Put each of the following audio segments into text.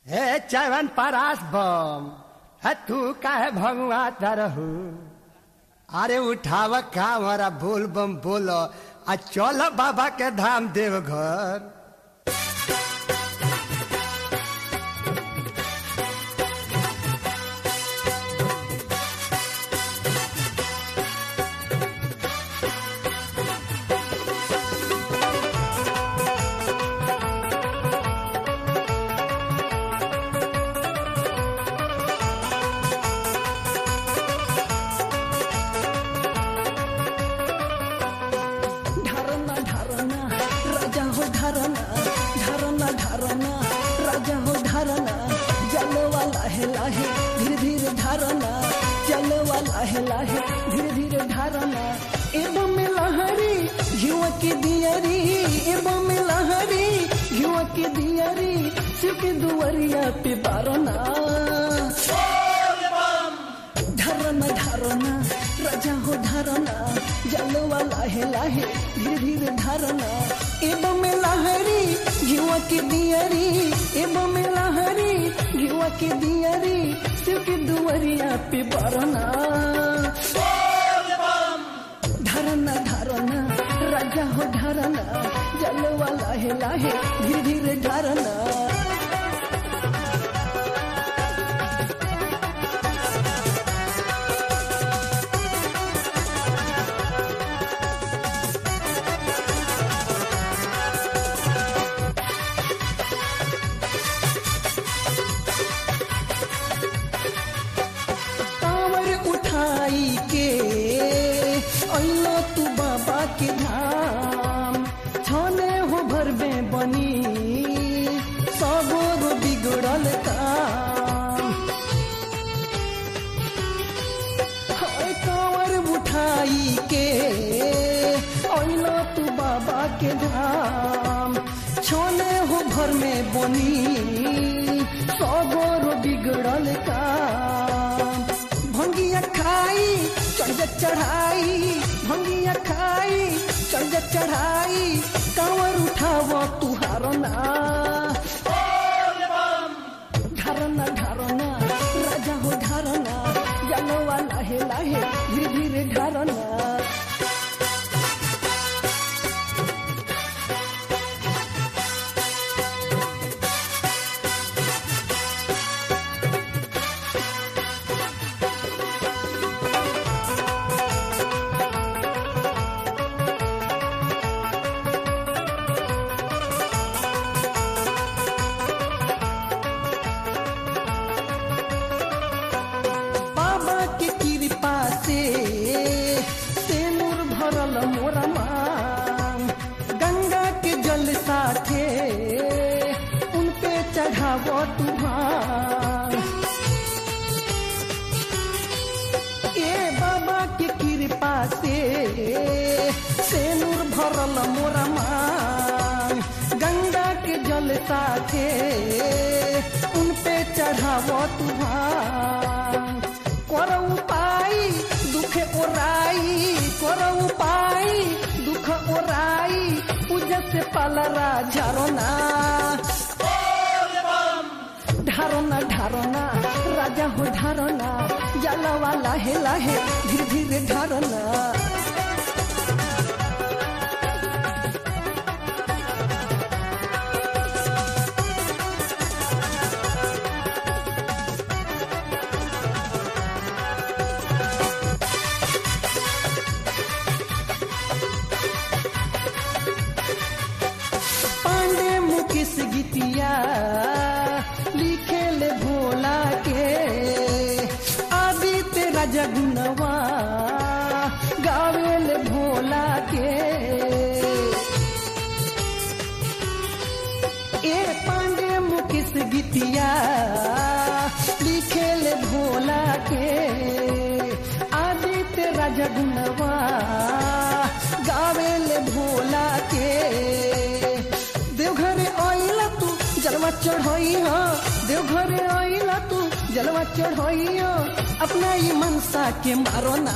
हे चवन परास बम है तू काहे भगवा तरहू अरे उठाव का हमारा बोल बम बोलो आ चल बाबा के धाम देवघर ढारना ढारना राजा हो ढारना ढारना ढारना राजा हो ढारना जलवा लाहे लाहे धीरे धीरे ढारना जलवा लाहे लाहे धीरे धीरे ढारना एवं में लहरी घिवा की दियरी एवं में लहरी घिवा की दियरी शिव के दुवरिया पे बारना ढरना ढरना राजा हो ढरना जलवा लाहे लाहे धीरे धीरे ढरना एवं में लहरी घिवा के दियरी एवं में लहरी घिवा के दियरी शिव के दुवरिया पे बरना ढरना ढरना राजा हो ढरना जलवा लाहे लाहे धीरे धीरे ढरना कांवर उठाई के अइलो तू बाबा के धाम छने हो भरबे बनी सबोर बिगड़ल काम हाय कांवर उठाई के अइलो तू बाबा के धाम छोने हो भर में बनी सबोर बिगड़ल काम भंगिया खाई चढ़ चढ़ाई भंगिया खाई चढ़ चढ़ाई कांवर उठाव तुहार ना ढारना ढारना राजा हो ढारना जलवा लाहे लाहे धीरे धीरे ढारना बाबा के कृपा से तेमुर भरल मोरा मांग गंगा के जल साथे उन पे चढ़ाव तुहार ए बाबा के कृपा से सेनुर भरल मोरा मांग गंगा के जल साथे उन पे चढ़ाव तुहार कर उपाय दुख ओराई कर उपाय दुख ओराई पूजा से पलरा झरना ढारना ढारना राजा हो ढारना जलवा लाहे लाहे धीरे धीरे ढारना पांडे मुकेश गीतिया लिखे ले भोला के आदित्य राजा गुनवा गावे ले भोला के ए पांडे मुकेश गीतिया लिखे ले भोला के आदित्य राजा गुनवा गावे ले भोला के देवघरे आइला तू जलवा चढ़ाई हो देवघरे आइला तू जलवा चढ़ाई हो अपना ये मनसा के मारो ना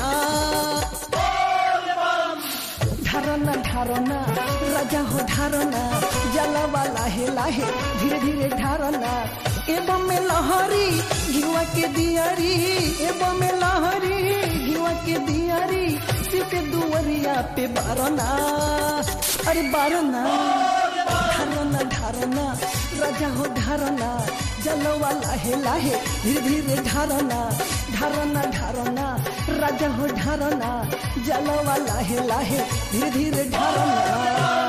ढारना ढारना राजा हो ढारना जलवा लाहे लाहे धीरे धीरे ढारना एवं में लहरी घिवा के दियारी एवं में लहरी घिवा के दियारी शिव के दुवरिया पे बारना अरे बारना ढारना ढारना राजा हो ढारना जलवा लाहे लाहे धीरे धीरे ढारना ढारना ढारना राजा हो ढारना जलवा लाहे लाहे धीरे धीरे ढारना